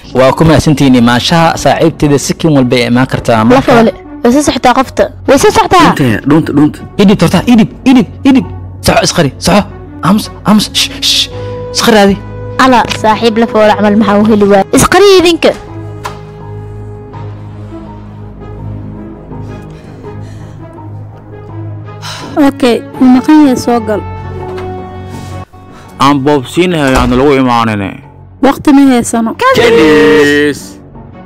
waa ku mahadsantihiin maashaha saaxiibteeda sikin walba ay imaan kartaa la foole way soo socotaa qofta way soo socotaa dhunta dhunta idhib torta idhib idhib idhib soxo isqari soxo aamus aamus shh shh isqari adi ala saaxiib la foole camal maxaa u heli waaya isqariya idinka okay maqan yahay soo gal aan boobsiinahay aan lagu imaanine waqti ma haysano kedis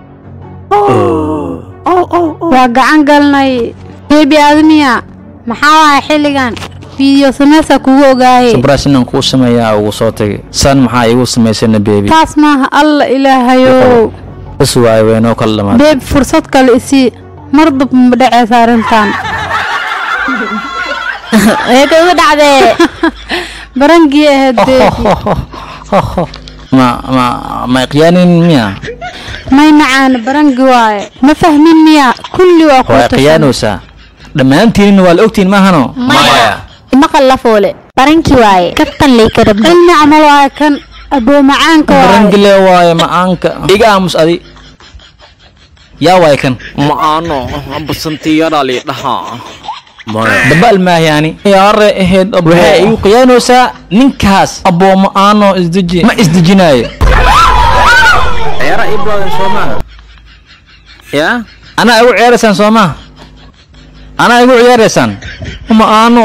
waa gacan galnay beebi admiya maxaa waaya xilligan fiidiyo sameysa kugu ogaaye sabraas inaan kuu sameeyaa ugu soo tagay san maxaa iigu samaysana beebi taas maaha alla ilaahayow bas waayo waynoo kala dhamaatay beeb fursad kale isii mar dab ma dhaceysa arrintan ee kaga dhacdee barangii ahayd beebi ma ma ma iqyaanin miya may macaan barangi waaye ma fahmin miya kulli waa waa ku iqyaanaysaa dhammaantiinin waa la ogtihin maahano maya maqal la foole barankii waaye kabtan lay ka rabna cilmi camal waaye kan aboo macaanka waaye barangile waaye macaanka iga aamus adi yaa waaye kan maano basantiyadaa lii dhahaa maya dabal maayaani yaare ahayd waxay igu qiyaanaysaa ninkaas aboomo aano isdeji ma isdejinaayo ciyaara ii bilowden soo maaha yaa anaa igu ciyaaraysaan soo maha anaa igu ciyaaraysaan ma aano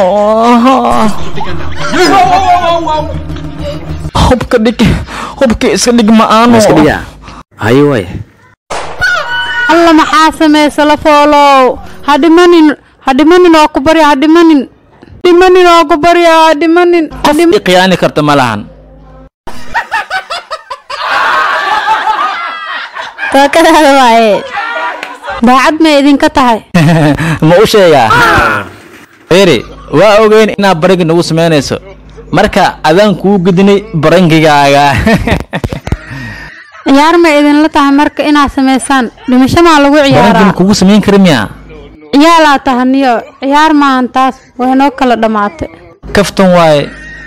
hubka dhig hubka iska dhig ma aano iska dhigaa haye waay alla maxaa samaysa la foolow ha dhimanin ha dhimanin oo ku barya ha dhimanin dhimanin oo ku barya ha dhimanin ha qof i qiyaani karta ma lahan tookadaada waaye daacad may idinka tahay ma u sheegaa eri waa ogeyn inaad barangi nagu samaynayso marka adaan kuu gudinay barangigaaga ciyaar may idinla tahay marka inaad samaysaan dhimasho maa lagu barangin ciyaaraa kugu samayn kara miya ciyaalaa tahaniyo ciyaar maahan taas way noo kala dhammaatay kaftan waaye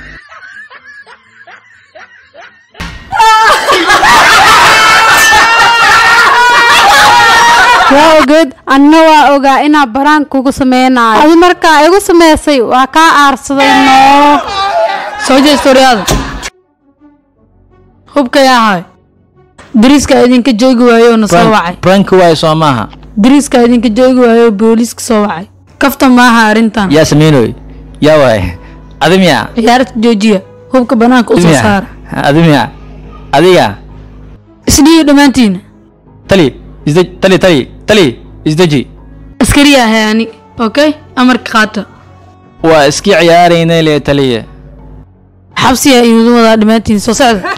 waa ogeed anna waa ogaa inaa baraan kugu samaynayo adi markaa igu samaysay waa kaa aarsaday noo soo jeestoriyaada hubka yaa ahay dariiska idinka joogi waayo na soo wacay branki waaye soo maaha dariiska idinka joogi waayo booliiska soo wacay kafta maaha arrintan yaa samaynoy yaa waaye adi miya ciyaarta joojiya hubka banaanka adi usoo miya saara adi miya adiga isdhiiyo dhammaantiina tali isdeji tali tali tali isdeji askariya ahay ani okay amarka qaata waa iskii ciyaaraynay le taliya xabsiya idin wadaa dhammaantiin soo socda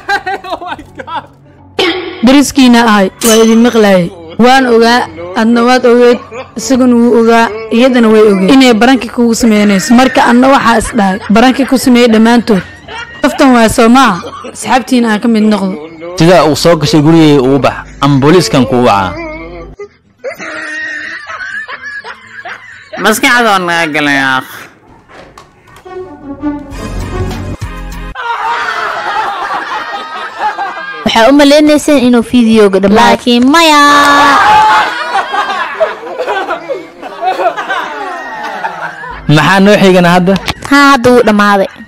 dariskiina ahay waa idin maqlaayay waan ogaa adna waad ogeed isaguna wuu ogaa iyadana way ogeed inay baranki kugu sameynayso marka adna waxaa is dhahay baranki ku sameeyey dhammaantood kaftan waa soo maaha asxaabtiina aan ka mid noqdo sidaa uu soo gashay gurigay ugu bax ama booliiskan kuu wacaa maskaxdoo naga galay akh waxaa u maleynayseen inuu fideoga dhammaa laakiin maya maxaa noo xigana hadda haa hadda wuu dhammaaday